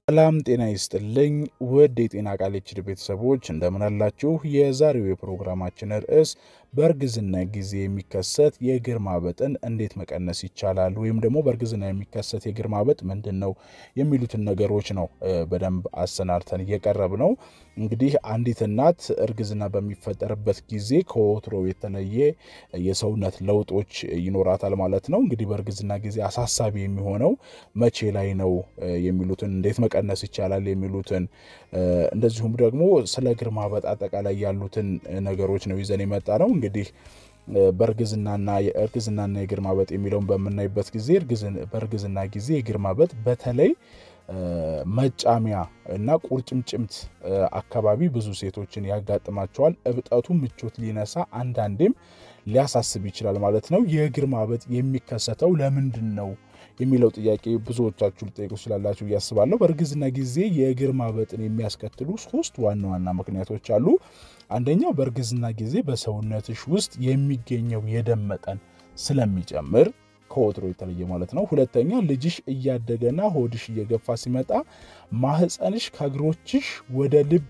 ሰላም ጤና ይስጥልኝ ውድ የጤና ቃል ችድ ቤተሰቦች እንደምን አላችሁ? የዛሬው የፕሮግራማችን ርዕስ በእርግዝና ጊዜ የሚከሰት የእግር ማበጥን እንዴት መቀነስ ይቻላል፣ ወይም ደግሞ በእርግዝና የሚከሰት የእግር ማበጥ ምንድን ነው የሚሉትን ነገሮች ነው በደንብ አሰናድተን እየቀረብ ነው። እንግዲህ አንዲት እናት እርግዝና በሚፈጠርበት ጊዜ ከወትሮ የተለየ የሰውነት ለውጦች ይኖራታል ማለት ነው። እንግዲህ በእርግዝና ጊዜ አሳሳቢ የሚሆነው መቼ ላይ ነው የሚሉትን እንዴት መቀነስ ይቻላል የሚሉትን እንደዚሁም ደግሞ ስለ እግር ማበጥ አጠቃላይ ያሉትን ነገሮች ነው ይዘን የመጣ ነው። እንግዲህ በእርግዝናና የእርግዝናና የእግር ማበጥ የሚለውን በምናይበት ጊዜ በእርግዝና ጊዜ የእግር ማበጥ በተለይ መጫሚያ እና ቁርጭምጭምት አካባቢ ብዙ ሴቶችን ያጋጥማቸዋል። እብጠቱ ምቾት ሊነሳ አንዳንዴም ሊያሳስብ ይችላል ማለት ነው። የእግር ማበጥ የሚከሰተው ለምንድን ነው የሚለው ጥያቄ ብዙዎቻችሁ ልጠይቁ ስላላችሁ እያስባለሁ። በእርግዝና ጊዜ የእግር ማበጥን የሚያስከትሉ ሶስት ዋና ዋና ምክንያቶች አሉ። አንደኛው በእርግዝና ጊዜ በሰውነትሽ ውስጥ የሚገኘው የደም መጠን ስለሚጨምር ከወትሮ የተለየ ማለት ነው። ሁለተኛ ልጅሽ እያደገና ሆድሽ እየገፋ ሲመጣ ማህፀንሽ ከእግሮችሽ ወደ ልብ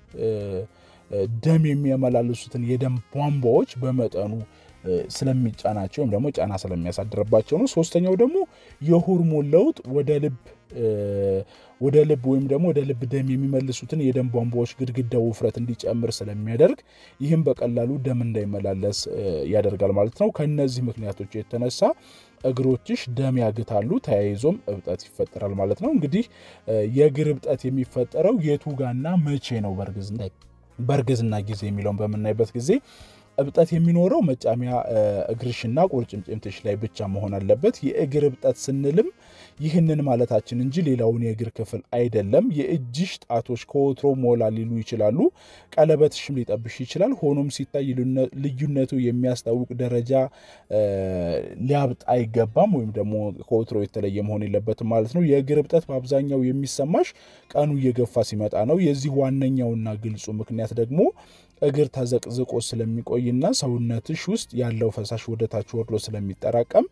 ደም የሚያመላልሱትን የደም ቧንቧዎች በመጠኑ ስለሚጫናቸው ወይም ደግሞ ጫና ስለሚያሳድርባቸው ነው። ሶስተኛው ደግሞ የሆርሞን ለውጥ ወደ ልብ ወደ ልብ ወይም ደግሞ ወደ ልብ ደም የሚመልሱትን የደም ቧንቧዎች ግድግዳ ውፍረት እንዲጨምር ስለሚያደርግ ይህም በቀላሉ ደም እንዳይመላለስ ያደርጋል ማለት ነው። ከእነዚህ ምክንያቶች የተነሳ እግሮችሽ ደም ያግታሉ፣ ተያይዞም እብጠት ይፈጠራል ማለት ነው። እንግዲህ የእግር እብጠት የሚፈጠረው የቱ ጋና መቼ ነው በእርግዝና ጊዜ የሚለውን በምናይበት ጊዜ እብጠት የሚኖረው መጫሚያ እግርሽና ቁርጭምጭምትሽ ላይ ብቻ መሆን አለበት። የእግር እብጠት ስንልም ይህንን ማለታችን እንጂ ሌላውን የእግር ክፍል አይደለም። የእጅሽ ጣቶች ከወትሮ ሞላ ሊሉ ይችላሉ። ቀለበትሽም ሊጠብሽ ይችላል። ሆኖም ሲታይ ልዩነቱ የሚያስታውቅ ደረጃ ሊያብጥ አይገባም፣ ወይም ደግሞ ከወትሮ የተለየ መሆን የለበትም ማለት ነው። የእግር እብጠት በአብዛኛው የሚሰማሽ ቀኑ እየገፋ ሲመጣ ነው። የዚህ ዋነኛውና ግልጹ ምክንያት ደግሞ እግር ተዘቅዝቆ ስለሚቆይና ሰውነትሽ ውስጥ ያለው ፈሳሽ ወደታች ወርዶ ስለሚጠራቀም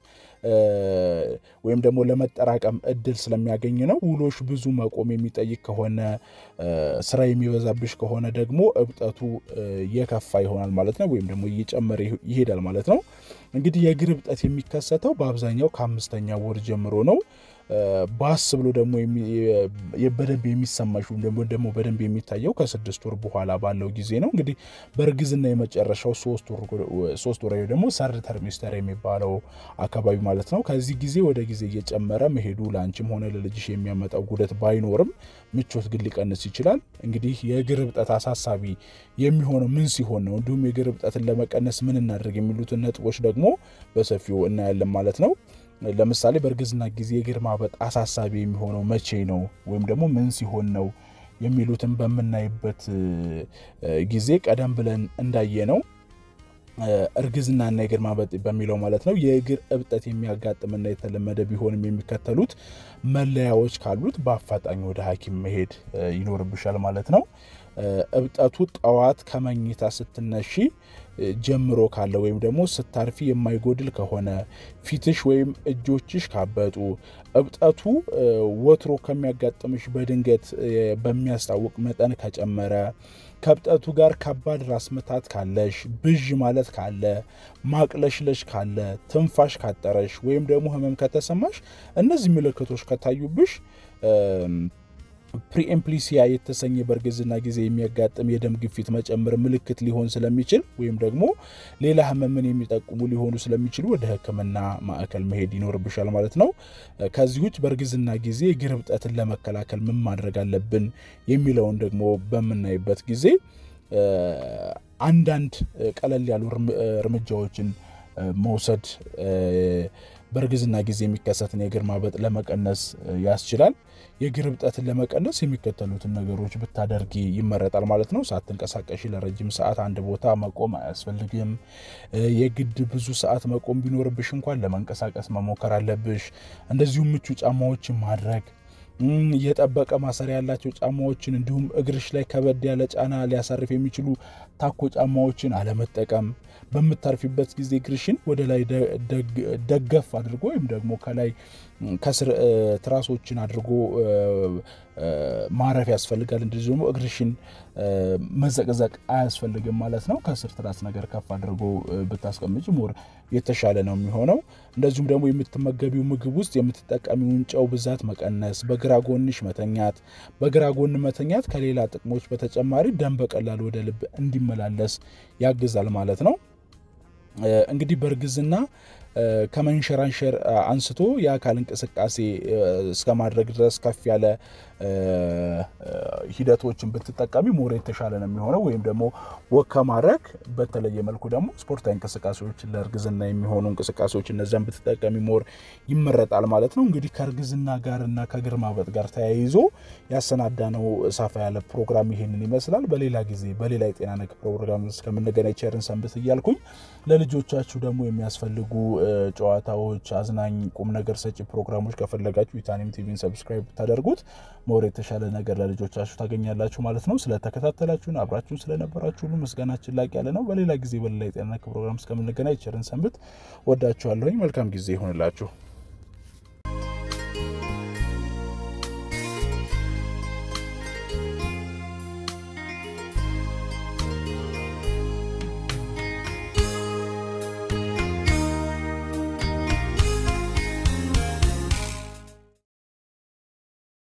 ወይም ደግሞ ለመጠራቀም እድል ስለሚያገኝ ነው። ውሎሽ ብዙ መቆም የሚጠይቅ ከሆነ ስራ የሚበዛብሽ ከሆነ ደግሞ እብጠቱ የከፋ ይሆናል ማለት ነው፣ ወይም ደግሞ እየጨመረ ይሄዳል ማለት ነው። እንግዲህ የእግር እብጠት የሚከሰተው በአብዛኛው ከአምስተኛ ወር ጀምሮ ነው። ባስ ብሎ ደግሞ በደንብ የሚሰማሽ ወይም ደግሞ በደንብ የሚታየው ከስድስት ወር በኋላ ባለው ጊዜ ነው። እንግዲህ በእርግዝና የመጨረሻው ሶስት ወር ደግሞ ሰርድ ተርሚስተር የሚባለው አካባቢ ማለት ነው። ከዚህ ጊዜ ወደ ጊዜ እየጨመረ መሄዱ ለአንቺም ሆነ ለልጅሽ የሚያመጣው ጉደት ባይኖርም ምቾት ግን ሊቀንስ ይችላል። እንግዲህ የእግር እብጠት አሳሳቢ የሚሆነው ምን ሲሆን ነው፣ እንዲሁም የእግር እብጠትን ለመቀነስ ምን እናደርግ የሚሉትን ነጥቦች ደግሞ በሰፊው እናያለን ማለት ነው። ለምሳሌ በእርግዝና ጊዜ የእግር ማበጥ አሳሳቢ የሚሆነው መቼ ነው ወይም ደግሞ ምን ሲሆን ነው የሚሉትን በምናይበት ጊዜ ቀደም ብለን እንዳየ ነው እርግዝናና የእግር ማበጥ በሚለው ማለት ነው የእግር እብጠት የሚያጋጥምና የተለመደ ቢሆንም የሚከተሉት መለያዎች ካሉት በአፋጣኝ ወደ ሐኪም መሄድ ይኖርብሻል ማለት ነው። እብጠቱ ጠዋት ከመኝታ ስትነሺ ጀምሮ ካለ ወይም ደግሞ ስታርፊ የማይጎድል ከሆነ ፊትሽ ወይም እጆችሽ ካበጡ፣ እብጠቱ ወትሮ ከሚያጋጥምሽ በድንገት በሚያስታውቅ መጠን ከጨመረ፣ ከእብጠቱ ጋር ከባድ ራስ ምታት ካለሽ፣ ብዥ ማለት ካለ፣ ማቅለሽለሽ ካለ፣ ትንፋሽ ካጠረሽ ወይም ደግሞ ህመም ከተሰማሽ እነዚህ ምልክቶች ከታዩብሽ ፕሪኤምፕሊሲያ የተሰኘ በእርግዝና ጊዜ የሚያጋጥም የደም ግፊት መጨመር ምልክት ሊሆን ስለሚችል ወይም ደግሞ ሌላ ህመምን የሚጠቁሙ ሊሆኑ ስለሚችሉ ወደ ሕክምና ማዕከል መሄድ ይኖርብሻል ማለት ነው። ከዚህ ውጭ በእርግዝና ጊዜ የእግር እብጠትን ለመከላከል ምን ማድረግ አለብን የሚለውን ደግሞ በምናይበት ጊዜ አንዳንድ ቀለል ያሉ እርምጃዎችን መውሰድ በእርግዝና ጊዜ የሚከሰትን የእግር ማበጥ ለመቀነስ ያስችላል። የእግር እብጠትን ለመቀነስ የሚከተሉትን ነገሮች ብታደርጊ ይመረጣል ማለት ነው። ሳትንቀሳቀሺ ለረጅም ሰዓት አንድ ቦታ መቆም አያስፈልግም። የግድ ብዙ ሰዓት መቆም ቢኖርብሽ እንኳን ለመንቀሳቀስ መሞከር አለብሽ። እንደዚሁም ምቹ ጫማዎችን ማድረግ የጠበቀ ማሰሪያ ያላቸው ጫማዎችን እንዲሁም እግርሽ ላይ ከበድ ያለ ጫና ሊያሳርፍ የሚችሉ ታኮ ጫማዎችን አለመጠቀም፣ በምታርፊበት ጊዜ እግርሽን ወደ ላይ ደገፍ አድርጎ ወይም ደግሞ ከላይ ከስር ትራሶችን አድርጎ ማረፍ ያስፈልጋል። እንደዚህ ደግሞ እግርሽን መዘቅዘቅ አያስፈልግም ማለት ነው። ከስር ትራስ ነገር ከፍ አድርጎ ብታስቀምጭ ሞር የተሻለ ነው የሚሆነው። እንደዚሁም ደግሞ የምትመገቢው ምግብ ውስጥ የምትጠቀሚውን ጨው ብዛት መቀነስ፣ በግራ ጎንሽ መተኛት። በግራ ጎን መተኛት ከሌላ ጥቅሞች በተጨማሪ ደም በቀላሉ ወደ ልብ እንዲመላለስ ያግዛል ማለት ነው። እንግዲህ በእርግዝና ከመንሸራንሸር አንስቶ የአካል እንቅስቃሴ እስከ ማድረግ ድረስ ከፍ ያለ ሂደቶችን ብትጠቀሚ ሞር የተሻለ ነው የሚሆነው። ወይም ደግሞ ወክ ከማድረግ በተለየ መልኩ ደግሞ ስፖርታዊ እንቅስቃሴዎችን ለእርግዝና የሚሆኑ እንቅስቃሴዎች እነዚያን ብትጠቀሚ ሞር ይመረጣል ማለት ነው። እንግዲህ ከእርግዝና ጋር እና ከእግር ማበጥ ጋር ተያይዞ ያሰናዳነው ሰፋ ያለ ፕሮግራም ይሄንን ይመስላል። በሌላ ጊዜ በሌላ የጤና ነክ ፕሮግራም እስከምንገናኝ ቸርን ሰንብት እያልኩኝ ለልጆቻችሁ ደግሞ የሚያስፈልጉ ጨዋታዎች፣ አዝናኝ ቁም ነገር ሰጪ ፕሮግራሞች ከፈለጋችሁ ኢታኒም ቲቪን ሰብስክራይብ ብታደርጉት ሞር የተሻለ ነገር ለልጆቻችሁ ታገኛላችሁ ማለት ነው። ስለተከታተላችሁን አብራችሁን ስለነበራችሁ ሁሉ ምስጋናችን ላቅ ያለ ነው። በሌላ ጊዜ በሌላ የጤና ነክ ፕሮግራም እስከምንገናኝ ቸርን ሰንብት። ወዳችኋለሁኝ። መልካም ጊዜ ይሆንላችሁ።